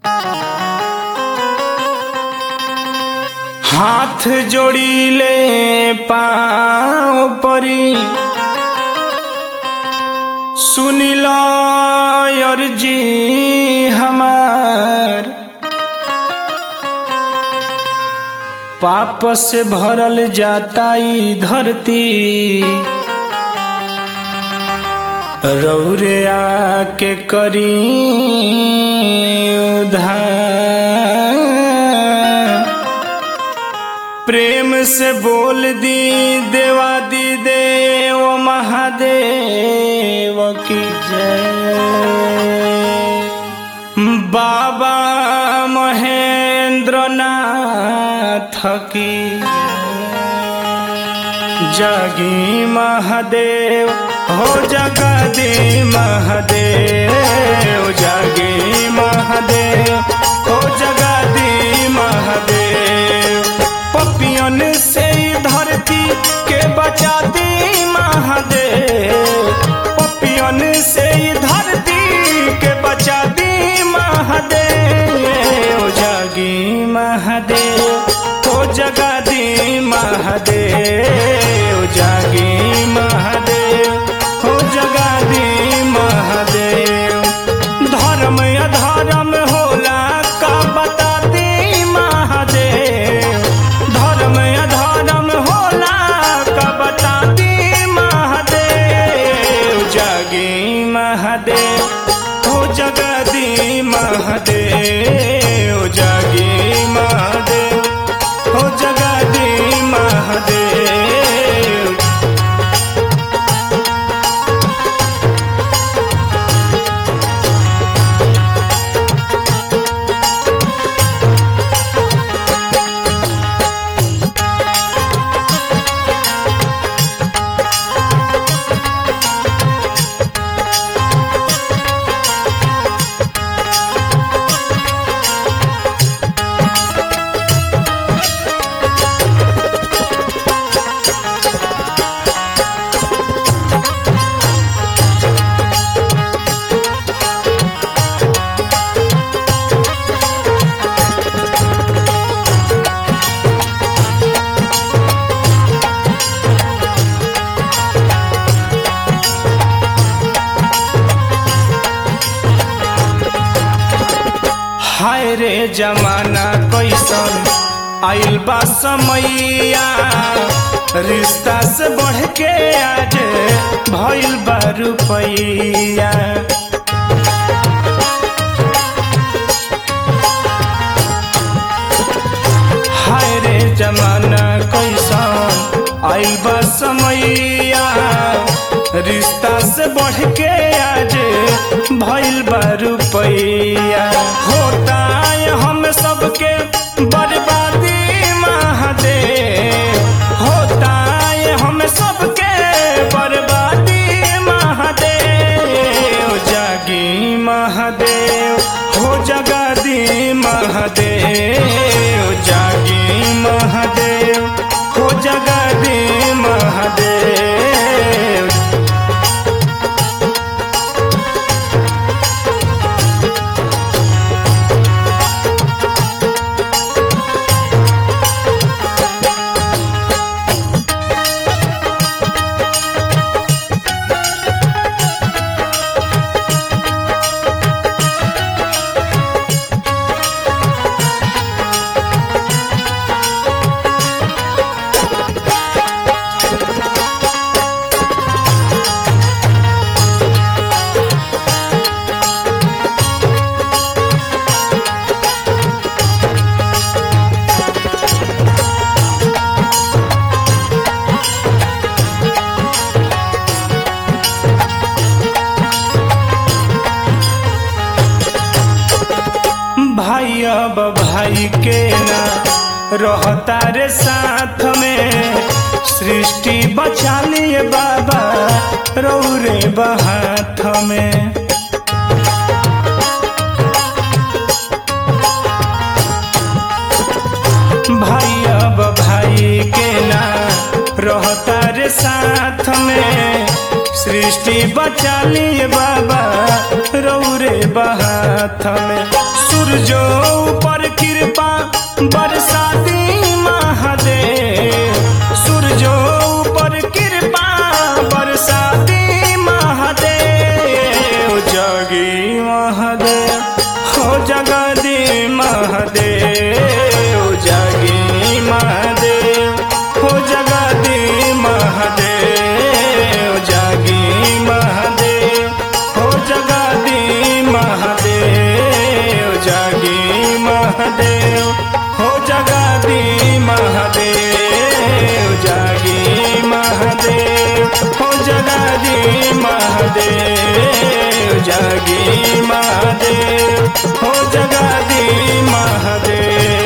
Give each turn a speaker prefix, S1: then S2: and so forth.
S1: हाथ जोड़ीले पाँव परी सुनिल अर्जी हमार पाप से भरल जाता ई धरती रौरे आके करी उधार प्रेम से बोल दी देवा दी देव महादेव की जय बाबा महेंद्र नाथ की जागी महादेव हो जगदी महादेव जागी महादेव हो जगदी महादेव पपियन से ही धरती के बचा दी महादेव पपियन से ही धरती के बचा दी महादेव जागी महादेव हो जगदी महादेव जागी महादेव हो जगदी महादेव धर्म अधर्म होला का बता दी महादेव धर्म अधर्म होला का बता दी महादेव जागी महादेव हो जगदी महादेव जागी महादेव हो जगदी महादेव हाय रे जमाना कैसन आइल बा समैया रिश्ता से बढ़ के आज भइल बा रुपैया हाय रे जमाना कैसन आइल बा समैया रिश्ता से बढ़ के आज भइल बा रुपैया होता है हम सबके बर्बादी महादेव होता है हम सबके बर्बादी महादेव जागी महादेव हो जगदी महादेव जागी महादेव हो जगदी महादेव भाई अब भाई के ना रहता रे साथ में सृष्टि बचा लिए बाबा रौरे बहाथ में भाई अब भाई के ना रहता रे साथ में सृष्टि बचा लिए बाबा रौरे बहाथ में सूरज महादेव जागी महादेव हो जगा दी महादेव